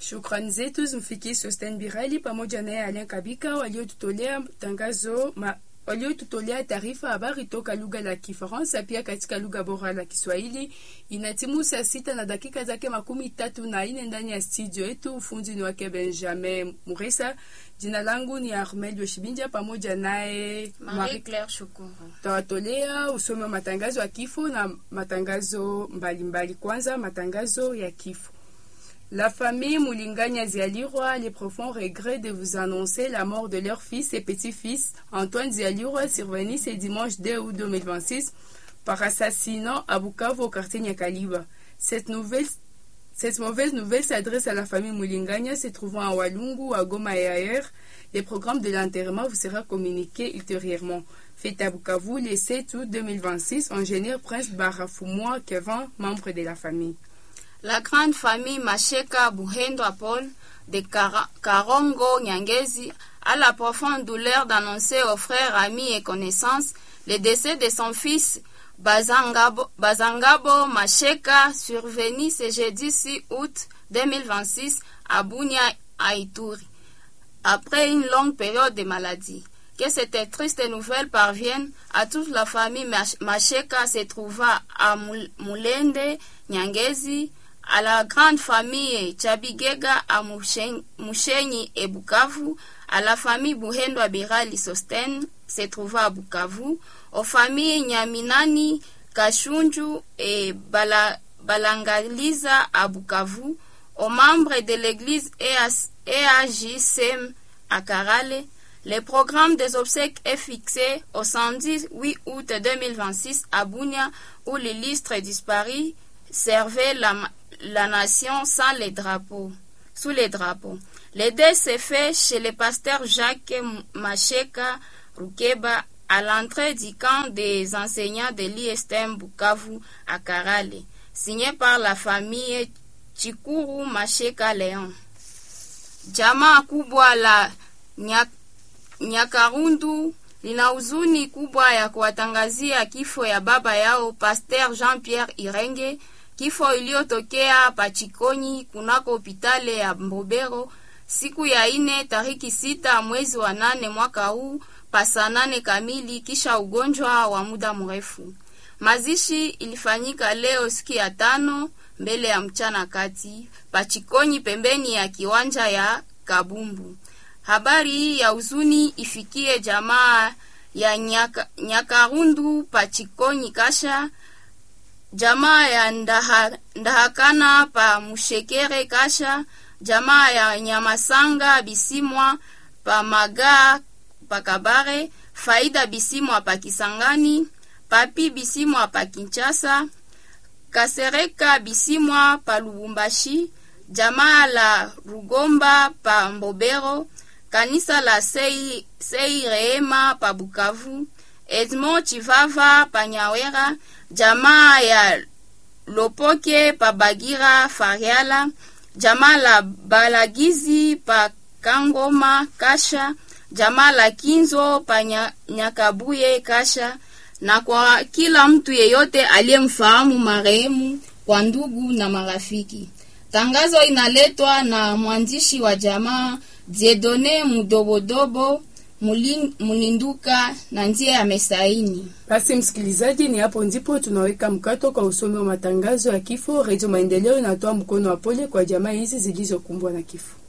Shukrani zetu zimfikie Sosten Birali pamoja naye Alain Kabika waliotutolea tangazo ma, waliotutolea taarifa habari toka lugha la Kifaransa pia katika lugha bora la Kiswahili. Inatimu saa sita na dakika zake makumi tatu na ine ndani ya studio yetu. Ufundi ni wake Benjamin Muresa. Jina langu ni Armel Yoshibinja pamoja naye Marie Claire Shukuru. Tawatolea usome wa matangazo ya kifo na matangazo mbalimbali mbali. Kwanza matangazo ya kifo. La famille Moulingania Zialirwa a les profonds regrets de vous annoncer la mort de leur fils et petit-fils Antoine Zialirwa survenu ce dimanche 2 août 2026 par assassinat à Bukavu au quartier Nyakaliba. Cette nouvelle cette mauvaise nouvelle s'adresse à la famille Moulingania se trouvant à Walungu, à Goma et ailleurs. Le programme de l'enterrement vous sera communiqué ultérieurement. Fait à Bukavu le 7 août 2026, ingénieur Prince Barafumois Kevin, membre de la famille. La grande famille Macheka Buhendo Paul de Kara- Karongo Nyangezi a la profonde douleur d'annoncer aux frères, amis et connaissances le décès de son fils Bazangabo, Bazangabo Macheka survenu ce jeudi 6 août 2026 à Bunia, à Ituri, après une longue période de maladie. Que cette triste nouvelle parvienne à toute la famille Mach- Macheka se trouvant à Mul- Mulende, Nyangezi, à la grande famille Chabigega à Mushen- Mushenyi et Bukavu, à la famille Buhendo Abirali Sosten se trouvant à Bukavu, aux familles Nyaminani, Kashunju et Bala- Balangaliza à Bukavu, aux membres de l'église EAS EAJCM à Karale, le programme des obsèques est fixé au 118 août 2026 à Bunia, où l'illustre disparu servait la, la nation sans les drapeaux, sous les drapeaux. Le deuil s'est fait chez le pasteur Jacques Macheka Rukeba à l'entrée du camp des enseignants de l'ISTM Bukavu à Karale, signé par la famille Chikuru Macheka Léon. Jamaa kubwa la Nyak Nyakarundu lina huzuni kubwa ya kuwatangazia kifo ya baba yao Pasteur Jean-Pierre Irenge, kifo iliyotokea Pachikonyi kunako hopitale ya Mbobero siku ya ine tariki sita mwezi wa nane mwaka huu pasa nane kamili kisha ugonjwa wa muda mrefu. Mazishi ilifanyika leo siku ya tano mbele ya mchana kati Pachikonyi pembeni ya kiwanja ya Kabumbu. Habari hii ya huzuni ifikie jamaa ya Nyaka, Nyakarundu Pachikonyi Kasha, jamaa ya Ndaha, Ndahakana pa Mushekere Kasha, jamaa ya Nyamasanga Bisimwa pa Maga pa Kabare, Faida Bisimwa pa Kisangani, Papi Bisimwa pa Kinshasa, Kasereka Bisimwa pa Lubumbashi, jamaa la Rugomba pa Mbobero, kanisa la Sei, Sei Rehema pa Bukavu, Edmond Chivava pa Nyawera, jamaa ya Lopoke pa Bagira Fariala, jamaa la Balagizi pa Kangoma Kasha, jamaa la Kinzo pa Nya- Nyakabuye Kasha, na kwa kila mtu yeyote aliyemfahamu marehemu kwa ndugu na marafiki. Tangazo inaletwa na mwandishi wa jamaa Diedone Mudobodobo Mulin- Mulinduka na ndiye amesaini. Basi msikilizaji, ni hapo ndipo tunaweka mkato kwa usomi wa matangazo ya kifo. Redio Maendeleo inatoa mkono wa pole kwa jamaa hizi zilizokumbwa na kifo.